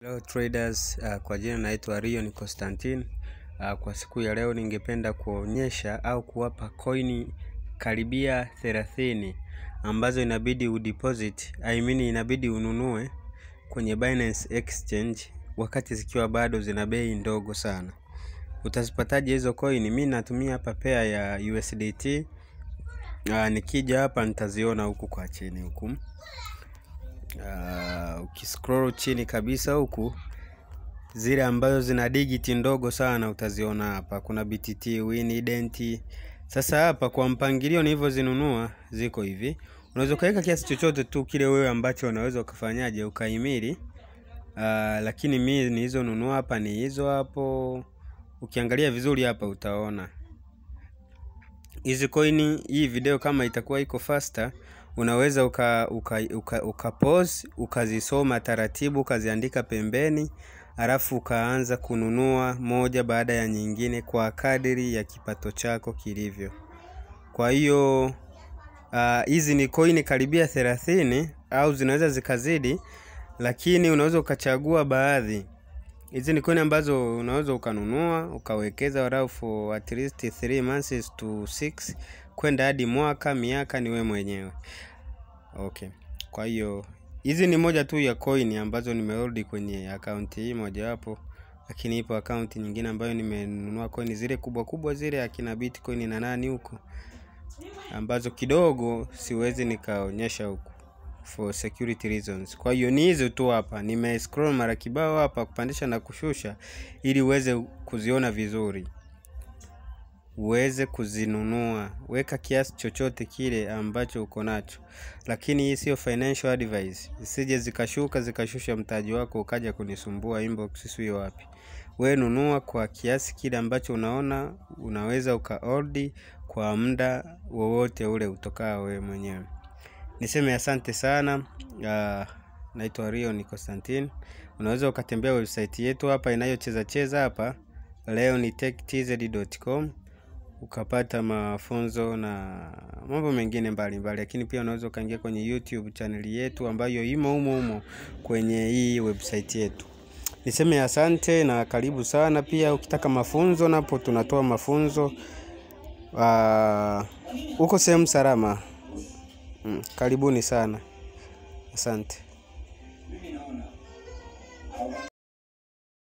Hello traders, uh, kwa jina naitwa Rion Constantine. Uh, kwa siku ya leo ningependa kuonyesha au kuwapa coin karibia 30 ambazo inabidi udeposit, I mean inabidi ununue kwenye Binance Exchange wakati zikiwa bado zina bei ndogo sana. Utazipataje hizo coin? Mimi natumia hapa pair ya USDT. Uh, nikija hapa nitaziona huku kwa chini huku. Uh, ukiscroll chini kabisa huku zile ambazo zina digiti ndogo sana utaziona hapa. Kuna BTT, Win, Ident. Sasa hapa kwa mpangilio nilivyozinunua ziko hivi. Unaweza ukaweka kiasi chochote tu kile wewe ambacho unaweza ukafanyaje ukaimili. Uh, lakini mimi nilizonunua hapa ni hizo hapo. Ukiangalia vizuri hapa utaona hizi coin. Hii video kama itakuwa iko faster unaweza uka, uka, uka, uka pause ukazisoma taratibu ukaziandika pembeni, alafu ukaanza kununua moja baada ya nyingine kwa kadiri ya kipato chako kilivyo. Kwa hiyo hizi uh, ni coin karibia thelathini au zinaweza zikazidi, lakini unaweza ukachagua baadhi. Hizi ni coin ambazo unaweza ukanunua ukawekeza walau for at least 3 months to 6 kwenda hadi mwaka miaka, ni wewe mwenyewe. Okay, kwa hiyo hizi ni moja tu ya coin ambazo nimehold kwenye akaunti hii mojawapo, lakini ipo akaunti nyingine ambayo nimenunua coin zile kubwa kubwa zile akina Bitcoin na nani huko, ambazo kidogo siwezi nikaonyesha huku for security reasons. Kwa hiyo ni hizo tu hapa, nime scroll mara kibao hapa kupandisha na kushusha, ili uweze kuziona vizuri uweze kuzinunua. Weka kiasi chochote kile ambacho uko nacho, lakini hii sio financial advice. Isije zikashuka zikashusha mtaji wako ukaja kunisumbua inbox, sio wapi. We nunua kwa kiasi kile ambacho unaona unaweza ukahold kwa muda wowote ule utokao wewe mwenyewe. Niseme asante sana. Uh, naitwa Rion Constantine. Unaweza ukatembea website yetu hapa inayocheza cheza hapa leo ni techtz.com ukapata mafunzo na mambo mengine mbalimbali, lakini pia unaweza ukaingia kwenye YouTube chaneli yetu ambayo imo humo humo kwenye hii website yetu. Niseme asante na karibu sana. Pia ukitaka mafunzo, napo tunatoa mafunzo huko uh, sehemu salama. Mm, karibuni sana, asante.